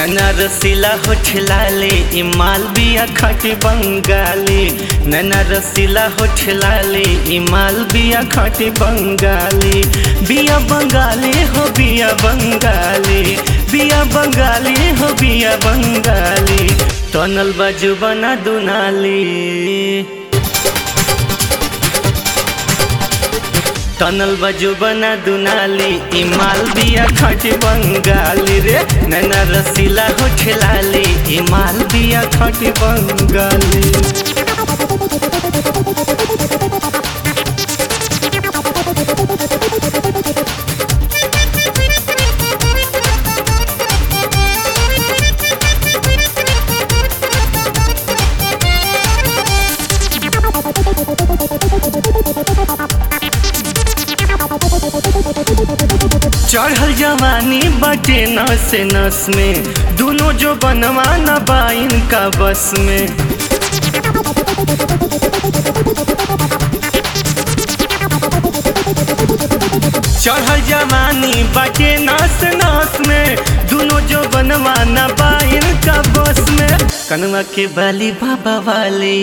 नैना रसीला होठ लाले ई मालबिया खट बंगाली नैना रसीला होठ लाले ई मालबिया खट बंगाली बिया बंगाली हो बिया बंगाली बिया बंगाली हो बिया बंगाली तनल बाजू बना दुनाली तनल बजू बना दुनाली ई मालबिया खट बंगाली रे नैना रसीला होठ लाली ई मालबिया खट बंगाली चढ़ल जवानी बटे नस नस में दोनों जो बनवा न बाइन का बस में चढ़ल जवानी बटे नस नस में दोनों जो बनवा न बाइन का बस में कनवा के बाली बाबा वाली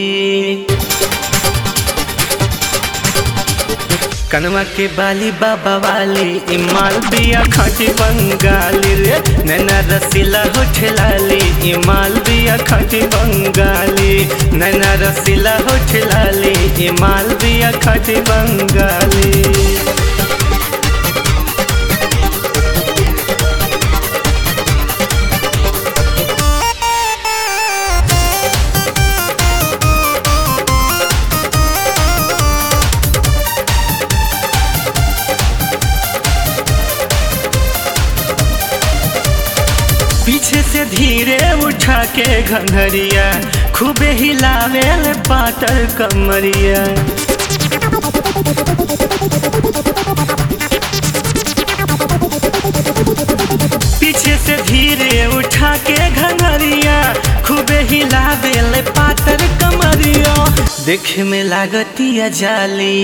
कनवा के बाली बाबा वाली ई मालबिया खट बंगाली रे नैना रसीला होठ लाली ई मालबिया खट बंगाली नैना रसीला होठ लाली ई मालबिया खट बंगाली पीछे से धीरे उठा के घंघरिया खूबे हिलावे पातर कमरिया पीछे से धीरे उठा के घंघरिया खूबे हिलावे पातर कमरिया देखे में लागतिया जाली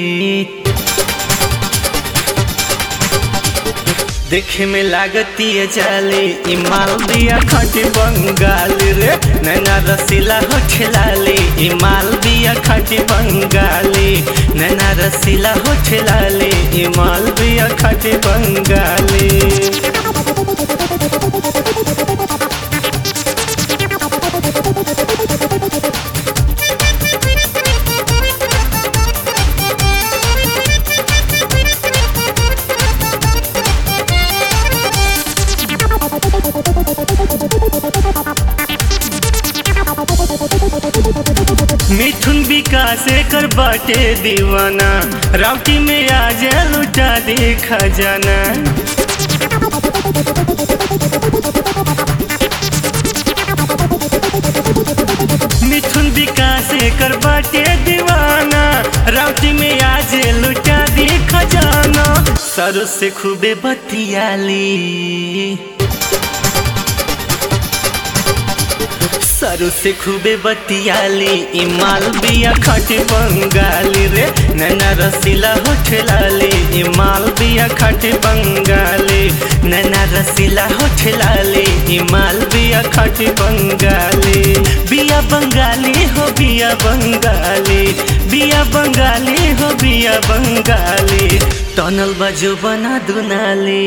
देखे में लागती है जाली ई मालबिया खट बंगाली रे नैना रसीला होठ लाली ई मालबिया खट बंगाली नैना रसीला होठ लाली ई मालबिया खट बंगाली मिथुन विकास कर बाटे दीवाना राउटी में आज लुटा दे खजाना मिथुन विकास कर बाटे दीवाना राउटी में आज लुटा दे खजाना सर से खूबे बतियाली सरू से खूबे बतियाली ई मालबिया खट बंगाली रे नैना रसीला होठ लाली ई मालबिया खट बंगाली नैना रसीला होठ लाली ई मालबिया खट बंगाली बिया बंगाली हो बिया बंगाली बिया बंगाली हो बिया बंगाली तनल बजो बना दुनाली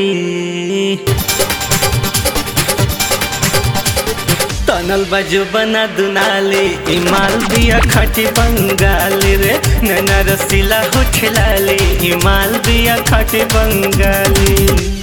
तनल बाजू बना दुनाली ई मालबिया खटी बंगाली रे नैना रसीला होठ लाली ई मालबिया खटी बंगाली